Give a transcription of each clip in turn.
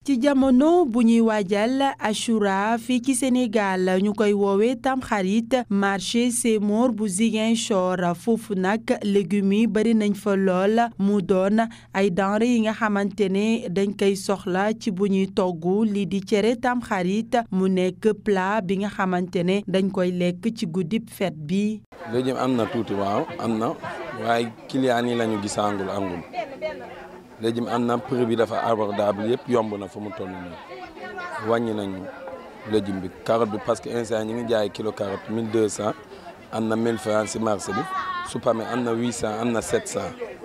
ci jamono bu ñuy waajal Achoura fii ci Sénégal ñu koy woowee tamxarit marché Sémor bu Ziguinchor foofu nag légumes yi bari nañ fa lool mu doon ay denrées yi nga xamante ne dañ koy soxla ci bu ñuy togg lii di cere tamxarit mu nekk plat bi nga xamante ne dañ koy lekk ci guddib fête bi. légume am na tuuti waaw am na waaye client yi lañu gisaangul angul légume am na prix bi dafa abordable yëpp yomb na fa mu toll nii wàññi nañu légume bi carotte bi parce que instant ñi ngi jaay kilo carotte 1200 am na 1000 francs si marché bi supame am na 800 am na 700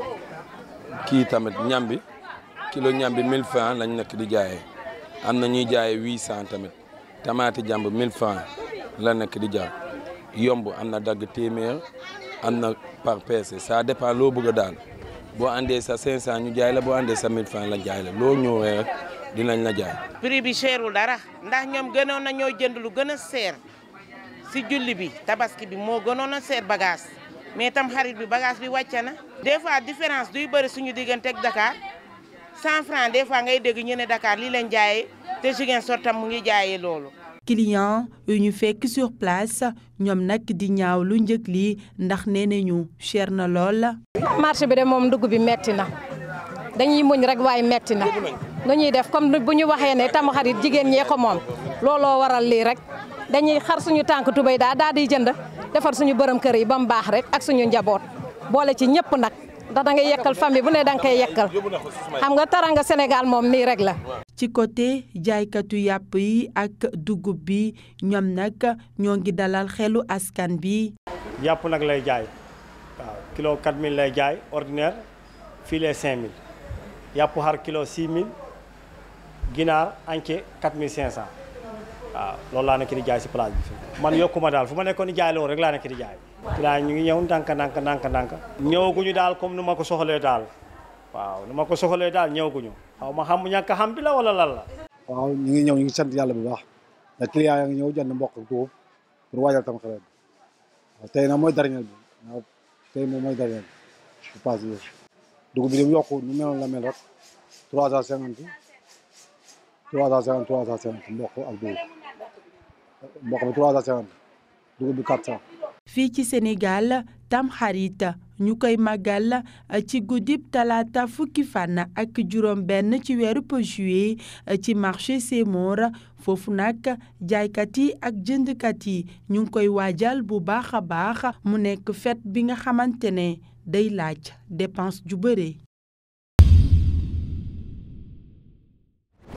kii tamit ñam bi kilo ñam bi 1000 francs lañ nekk di jaayee am na ñuy jaayee 800 tamit tamaati jàmb 1000 francs la nekk di jaay yomb am na dagg téeméer am na par pièce ça dépend loo bëgg a daal boo andee sa 500 ñu jaay la boo andee sa 1000 francs la jaay la loo ñëwee rek dinañ la jaay. prix bi cherul dara ndax ñoom gënoon na ñoo jënd lu gën a seer si julli bi tabaski bi moo gënoon a seer bagage mais tam xarit bi bagage bi wàcce na. des fois différence duy bëri suñu diggante ak Dakar 100 francs des fois ngay dégg ñu ne Dakar lii leen jaayee te Ziguinchor tam mu ngi jaayee loolu. client yu ñu fekk sur place ñoom nag di ñaaw lu njëg lii ndax nee nañu cher na lool. marché bi de moom dugg bi metti na dañuy muñ rek waaye metti na nu ñuy def comme bu ñu waxee ne tamxarit jigéen ñee ko moom looloo waral lii rek dañuy xar suñu tànk tubéy daa daal di jënd defar suñu bërëm kër yi ba mu baax rek ak suñu njaboot boole ci ñëpp nag ndax da ngay yekkal famille bu ne da nga koy yekkal xam nga taranga Sénégal moom nii rek la. ci côté jaaykatu yàpp yi ak dugub bi ñoom nag ñoo ngi dalal xelu askan bi. yàpp nag lay jaay waaw kilo 4000 lay jaay ordinaire filet 5000 yàpp xar kilo 6000 ginaar entier 4500 waaw loolu laa nekk di jaay si place bi fii. man yokkuma daal fu ma nekkoon di jaay loolu rek laa nekk di jaay. client ñu ngi ñëw ndànk ndànk ndànk ndànk. ñëwaguñu daal comme nu ma ko soxalee daal waaw nu ma ko soxalee daal ñëwaguñu. xaw ma xam ñàkk xam bi la wala lan la. waaw ñu ngi ñëw ñu ngi sant yàlla bu baax ndax client yaa ngi ñëw jënd mboq ak dugub pour waajal tam xarit waaw tey nag mooy dernier bi waaw tey moom mooy dernier bi bu paase yooyu dugub bi dem yokku nu meloon la mel rek trois cent cinquante trois cent cinquante trois cent cinquante mboq ak dugub mboq bi trois cent cinquante dugub bi quatre cent fii ci Sénégal tamxarit ñu koy màggal ci guddib talaata fukki fan ak juróom benn ci weeru juillet ci marché Sémor foofu nag jaaykat yi ak jëndkat yi ñu ngi koy waajal bu baax a baax mu nekk fête bi nga xamante ne day laaj dépense ju bëre